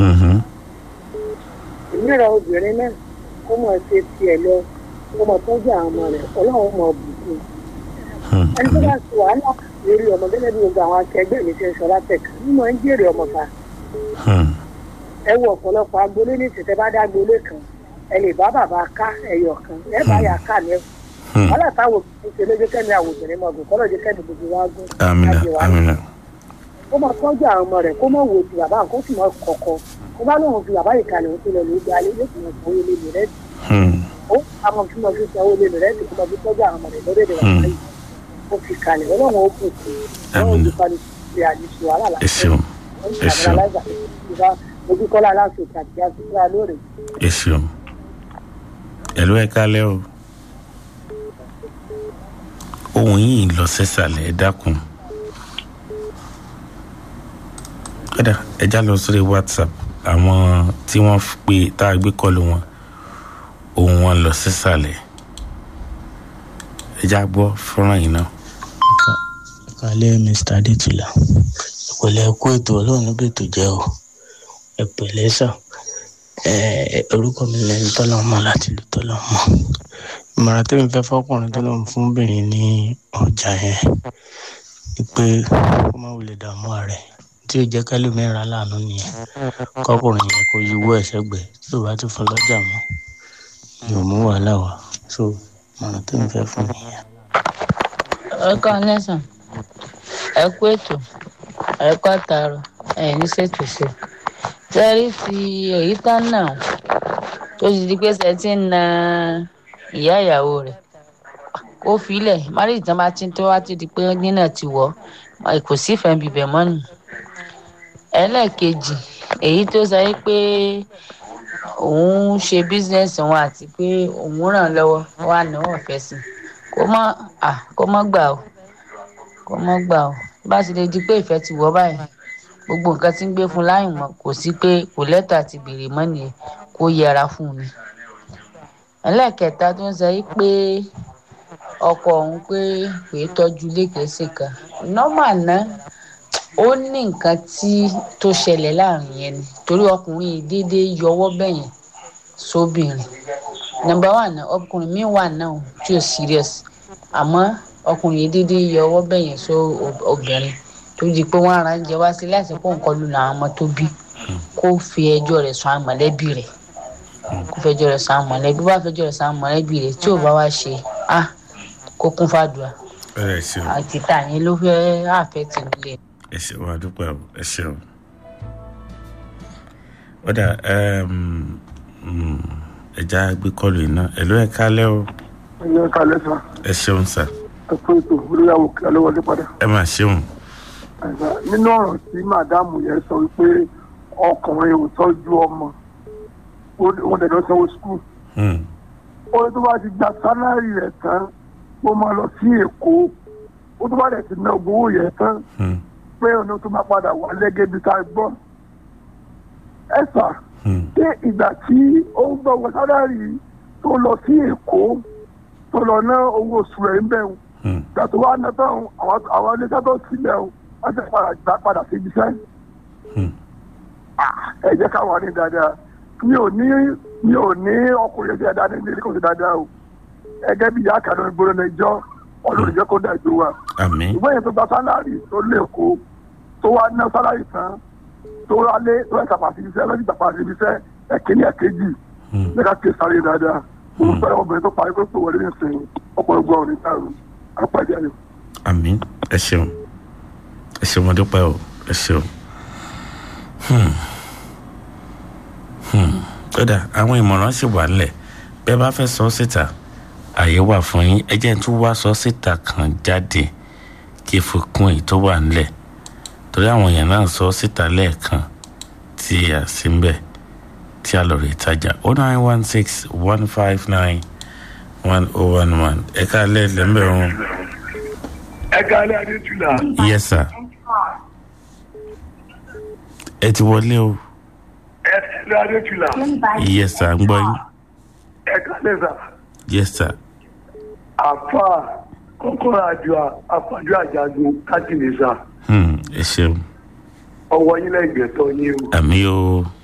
Mhm. ìmíràn obìnrin náà kó mọ̀ ṣe tiẹ̀ lọ kó mọ̀ tọ́jú àwọn ọmọ rẹ̀ ọlọ́run mọ̀ bùkún Hmm. ẹni tó bá ti wàhálà lórí ọmọ gẹ́gẹ́ bí gbogbo àwọn akẹgbẹ́ mi ṣe ń sọ látẹ̀ka nínú ẹ̀ ń jèrè ọmọ ta Hmm. ẹ wo ọ̀pọ̀lọpọ̀ agboolé ní ìtẹ̀tẹ̀ bá dá agboolé kan ẹ lè bá bàbá ká ẹyọ kan ẹ bá yà ká ní ẹkùn Hmm. wàhálà táwọn òbí ṣe lójú kẹ́mi àwọn obìnrin mọ̀ gùn kọ́lọ́ jẹ́ kẹ́mi gbogbo wa gùn amina láti wá amina kó máa tọ́jú àwọn ọmọ rẹ̀ kó máa wo ti bàbá kó sì máa kọ̀kọ́ kó bá lóun fi bàbá yìí kalẹ̀ òun tó lọ lójú alẹ́ yóò sì máa sanwó lé mi rẹ̀ Hmm. ó àwọn fi máa fi sanwó lé mi rẹ̀ kó máa fi tọ́jú àwọn ọmọ rẹ̀ lórí èdè bàbá yìí ó fi kalẹ̀ ọlọ́run ó bù kú ọlọ́run Àmín. ó fi ṣe àdìsí wàhálà ẹ ṣeun ẹ ṣeun ojúkọ́lá aláṣẹ àti àtúntà lórí. ẹ ṣeun ẹ̀lú ẹ̀ kálẹ̀ o ohun yìí lọ sẹ́sàlẹ̀ ẹ dákun kódà ẹ já lọ sórí whatsapp àwọn tí wọ́n fi pé tá a gbé kọlu wọn ohun wọn lọ sẹ́sàlẹ̀ ẹ já gbọ́ fọ́nrán yìí náà. kalẹ mr adetula ìpìlẹ̀ ẹ̀kọ́ ètò ọlọ́run níbi ètò jẹ́ o ìpìlẹ̀ sà ẹ̀ orúkọ mi lẹ́ni tọ́lọ́mọ láti lù tọ́lọ́mọ ìmọ̀ràn tẹ́mi fẹ́ fọ́kùnrin tọ́lọ́mọ fún obìnrin ní ọjà yẹn ni pé kó má wulẹ̀ dààmú ààrẹ tí ò jẹ́ kẹ́lòmíràn aláàánú nìyẹn kọkùnrin yẹn kò yíwọ́ ẹ̀ sẹ́gbẹ̀ẹ́ tí ò bá ti fún lọ́jà mọ́ yóò mú wàhálà wá so ìmọ̀ràn tẹ́mi fẹ́ fún nìyẹn. ẹ kọ́ lẹ́sàn ẹ kú ètò ẹ kọ́ àtàrọ̀ ẹ ní ṣètò ṣe tẹ́rí ti èyí tán náà tó ti di pé ṣe ti ń na ìyá ìyàwó rẹ̀ kó filẹ̀ márì tán bá ti tó wá ti di pé nínà ti wọ̀ ọ́ kò sífẹ̀ẹ́ bíbẹ̀ mọ́nù ẹlẹ́ẹ̀kejì èyí tó sọ yìí pé òun ṣe bísíǹsì wọn àti pé òun ràn lọ́wọ́ wà ní ọ̀fẹ́ sí kó mọ́ à kó mọ́ gbà ó kó mọ́ gbà ó bá ti lè di pé ìfẹ́ ti wọ́ báyìí gbogbo nǹkan tí ń gbé fún láyìn mọ́ kò sí pé kò lẹ́tà ti béèrè mọ́ nìyẹn kó yẹra fún mi ẹlẹ́ẹ̀kẹta tó ń sọ yìí pé ọkọ òun pé kò í tọ́jú ilé kẹsì kan nọ́mà náà ó ní nǹkan tí tó ṣẹlẹ̀ láàrin yẹn ni torí ọkùnrin yìí déédéé yọwọ́ bẹ̀yẹn sóbìnrin nọ́mbà wà náà ọkùnrin mi wà náà tí ò serious àmọ́ ọkùnrin yìí déédéé yọwọ́ bẹ̀yẹn só obìnrin tó di pé wọ́n ara ń jẹ wá sí láti kó nǹkan lù làwọn ọmọ tó bí kó fi ẹjọ́ rẹ̀ sùn àwọn mọ̀lẹ́bí rẹ̀ kó fẹjọ́ rẹ̀ sùn àwọn mọ̀lẹ́bí bá fẹjọ́ rẹ̀ sùn àwọn mọ̀lẹ́bí rẹ̀ tí ò bá wá ṣe ah kó kún fàdùà ẹ ṣeun àti tàyín ló fẹ́ àfẹ́ tì nílé. ẹ ṣeun àdúpẹ́ o ẹ ṣeun. ọ̀dà ẹja gbé kọlù iná ẹ̀lú ẹ̀ kálẹ̀ o ẹ̀yẹ kalẹ̀ sá ẹ ṣeun sà ẹ̀kọ́ ètò olóyàwó kí alówọlé padà. ẹ máa ṣeun. Ẹ̀sà, nínú ọ̀rọ̀ tí màdámù yẹn sọ wípé ọkùnrin ò tọ́jú ọmọ ó- wọn dẹ̀ lọ sanwó skul Hmm. ó ní tó bá ti gba sálárì rẹ̀ tán ó máa lọ sí èkó ó tó bá dẹ̀ ti ná owó yẹn tán Hmm. pé ọ̀nà tó máa padà wà lẹ́gẹ́ bí ká gbọ́. ẹ̀sà Hmm. ṣé ìgbà tí ó ń gbọ́ wọ sálárì tó lọ sí èkó tó lọ ná owó oṣù rẹ̀ ń bẹ̀rù Hmm. ìgbà tó wá ná tán àwọn àwọn iléeṣẹ́ tó sílẹ̀ o wọ́n ti padà gbà padà sí ibi iṣẹ́ Hmm. ẹ jẹ́ káwọn ní dáadáa mi ò ní mi ò ní ọkùnrin ẹgbẹ́ dáadáa ní ilé kò sí dáadáa o ẹgẹ́ bí ìyá kan ló ń gbóná ní ìjọ ọlọ́run jẹ́ kó dàgbé wa àmì ìwé yẹn tó gba sálárì tó lé kó tó wá ná sálárì tán tó wá lé tó ẹ̀ tàpá sí iṣẹ́ lọ́sì tàpá sí iṣẹ́ ẹ̀kíní ẹ̀kejì Hmm. nígbà tí sáré dáadáa mo fẹ́ obìnrin tó parí pé pé wọlé nìsín ọ̀pọ̀ ẹgbẹ́ ọ̀rìn dàrú àpàdé ayọ̀. àmì ẹ ṣeun ẹ ṣeun mo dúpẹ́ o ẹ ṣeun. Hmm. Hmm. kódà àwọn ìmọ̀ràn sì wà nílẹ̀ bẹ́ẹ̀ bá fẹ́ sọ síta àyè wà fún yín ẹ jẹ́ n tún wá sọ síta kan jáde kí fi kún èyí tó wà nílẹ̀ torí àwọn èèyàn náà sọ síta lẹ́ẹ̀kan tí a sì ń bẹ̀ tí a lọ rí ìtajà oh nine one six one five nine one oh one one ẹ̀ka lẹ́ẹ̀lẹ́ ń bẹ̀ wọn. ẹ káalẹ́ adétúlá yes sir ẹ ti wọlé o ẹ káalẹ́ adétúlá yes sir ń gbọ́ yín ẹ káalẹ́ sà yes sir àfà kọ́kọ́rọ́ àjọ àfàjọ àjàgùn kájìlẹ̀ sà hmm, ẹ ṣeun ọwọ́ yín lẹ́gbẹ̀ẹ́ tọ́ yín o àmì o